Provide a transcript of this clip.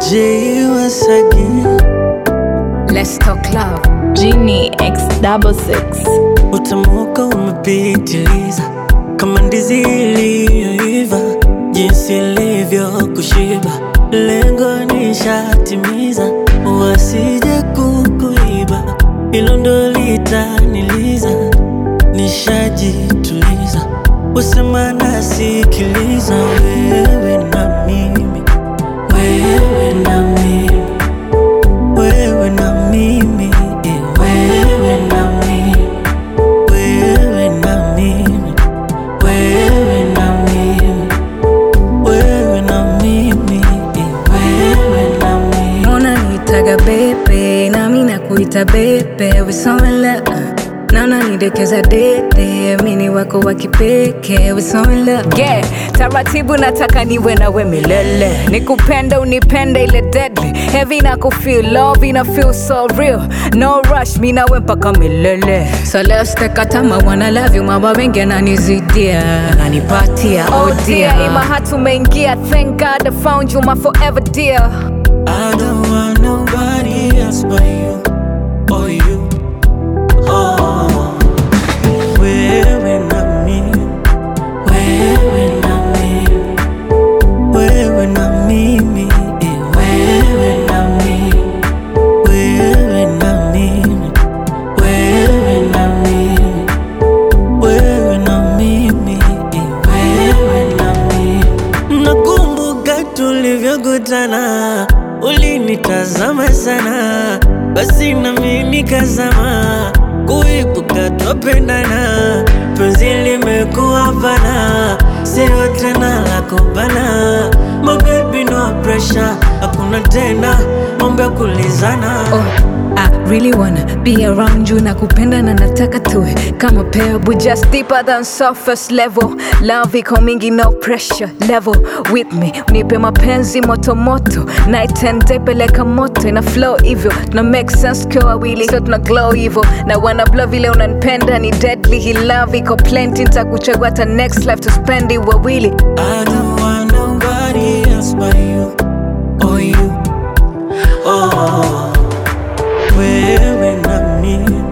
J once again. Let's talk love. Genie X double six. Utamuka umepitiliza kama ndizi iliyoiva, jinsi ilivyo kushiba, lengo nishatimiza, wasije kukuiba, hilo ndo litaniliza, nishajituliza, usema nasikiliza, wewe na mimi, wewe na mimi wewe na mimi, eh, wewe na mimi, wewe na mimi, wewe na mimi, wewe na mimi, eh, wewe na mimi. Unanitaga bebe nami nakuita bebe wisomela naona nidekeza dede mini wako wa kipekee wisomela yeah. taratibu nataka niwe nawe milele nikupende unipende ile deadly heavy na kufeel love ina feel so real no rush mi nawe mpaka milele so let's take our time I wanna love you mama wengi ananizidia ananipatia oh dear ima hatumeingia thank god I found you my forever dear I don't want nobody else but you, or you. Oh, wewe na mimi, wewe na mimi, wewe na mimi, eh, wewe na mimi, wewe na mimi, wewe na mimi, wewe na mimi, eh, wewe na mimi. Nakumbuka tulivyokutana, ulinitazama sana, basi nami nikazama, kuibuka twapendana, penzi limekuwa pana, sio tena la kubana. My baby no pressure, hakuna tena mambo ya kulizana. Oh, I really wanna be around you na kupenda na nataka tuwe kama pair but just deeper than surface level love iko mingi no pressure level with me unipe mapenzi moto moto night and day peleka moto ina flow hivyo tuna make sense kwa wawili so tuna glow hivyo na wana blow vile unanipenda ni deadly hii love iko plenty nitakuchagua hata next life to spend it wawili I don't want nobody else but you, or you. Oh, wewe na mimi,